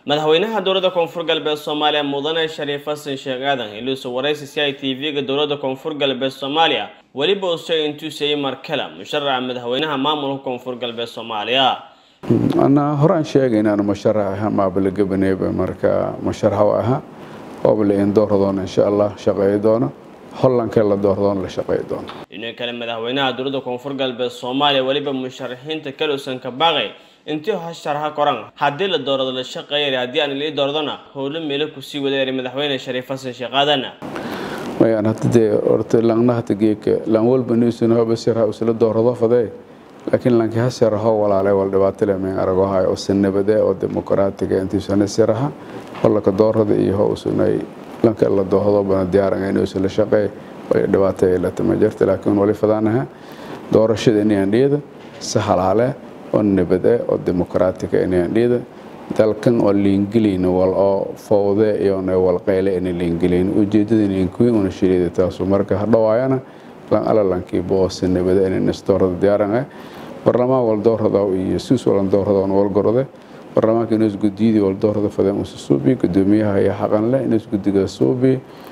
madaxweynaha dowladda koonfur galbeed soomaaliya mudane shariif xasan sheekh aadan iluusa waraysi c i t v-ga dowladda koonfur galbeed soomaaliya weliba uu sheegay intuu seeyey markale musharaca madaxweynaha maamulka koonfur galbeed soomaaliya anaa horaan sheegay inaanu musharax aha maabala gabaneeba marka musharax aha oobla in doordoona insha allah shaqeey doono hollankee la doordoona la shaqeey doono dhinaca kale madaxweynaha dowladda koonfur galbeed soomaaliya weliba musharaxiinta kale uusan ka baaqay intii hasharaha koran haddii la doorado la shaqeeyay haddii aan lii dooradona howlo meelo kusii wadaari madaxweyne shariif xasan sheekh aadan mayaan hadda dee horta langna hata geeka lang walba niisun hoba sirha usla doorado fadee laakiin lanki ha siraho walaalay wal dhibaatale meen aragohay oo sanabade oo dimuqraatiga intiisana siraha hollaka doorada iyo howsunay lanka la doorado bana diyaaran inuusa la shaqeey way dhibaato ay la tama jirta laakiin wali fadaanaha doorashada inayaan dhiyada si halaale oo nabade oo dimuqraatiga inayaan dhiyada dalkan oo liingeliyn wal oo fowde iyona walqeyle ina liingeliyn ujeedada inkuin una shirida taasu marka hadhawaayana lan alalankiiba oo si nabade ina nisdoorada diyaaran ah barlamaan waldoorada iyo suus walandoorada on walgorode barlamaanka inuus gudiyadii waldoorada fadeen usa suubi gudoomiyaha iyo xaqanle inuus gudiga suubi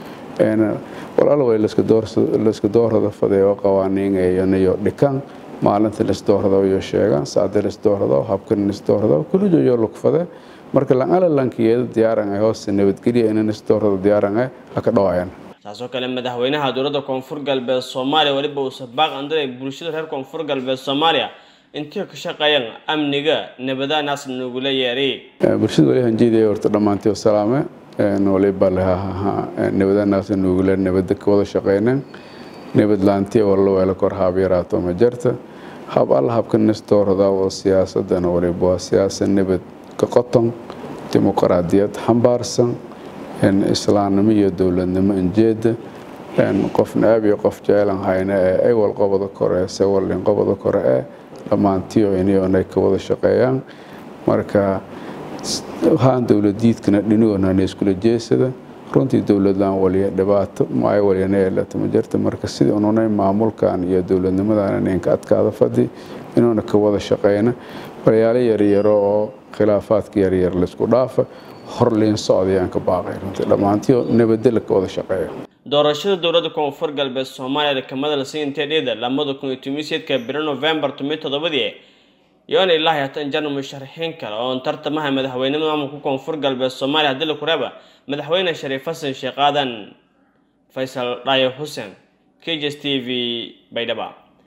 walala way layska doorada fadee oo qawaaniingayanayo dhikan maalinta lisdoorada iyo sheegaan saacda lisdoorada habkan lisdoorada kulijoyo lugfade marka lan alalankiyeeda diyaaran ah hoose nabadgelya ina lisdoorada diyaaran ah haka dhawaayaan taasoo kale madaxweynaha dowladda koonfur galbeed soomaaliya weliba uu sabaaq andaray bulshada reer koonfur galbeed soomaaliya intii ka shaqeeyaan amniga nabada naas nugula yeeray bulshada wali hanjeedaya horta dhammaantii salaame waliba lehaha nabada naas nugula nabada ka wada shaqeyneen nabad laantii walla weela kor haab yaraato ma jirta hab alla habka nisdoorada oo siyaasadana waliba waa siyaasad nabad ka qoton dimuqraadiyad xambaarsan islaamnimo iyo dowladnimo injeeda qof naab iyo qof jeelan hayna ee ay walqobada kore se wallin qobada kore ee dhammaantiyo inay ka wada shaqeeyaan marka haan dowladiidkana dhinigoonana iskula jeesada runtii dowladlaan waliya dhibaato maay waliyana yeelata ma jirta marka sidii ununay maamulkan iyo dowladnimadan ninka adkaada fadhi inuuna ka wada shaqeyna walyaalo yaryaro oo khilaafaadka yaryar laysku dhaafa horliin socdayaan ka baaqay runtii dhammaantiyo nabadela ka wada shaqeeya doorashada dowladda koonfur galbeed soomaaliya kamada lasii intee dhida lamada kun iyo tomiseedka biro novembar tomiyo toddobadii iyoona ilaahay hatan jana musharaxiin kale oon tartamaha madaxweynenimada maamulka koonfur galbeed soomaaliya haddii la kureeba madaxweyne shariif xasan sheekh aadan faysal dhaayo xuseen k j s t v baydhaba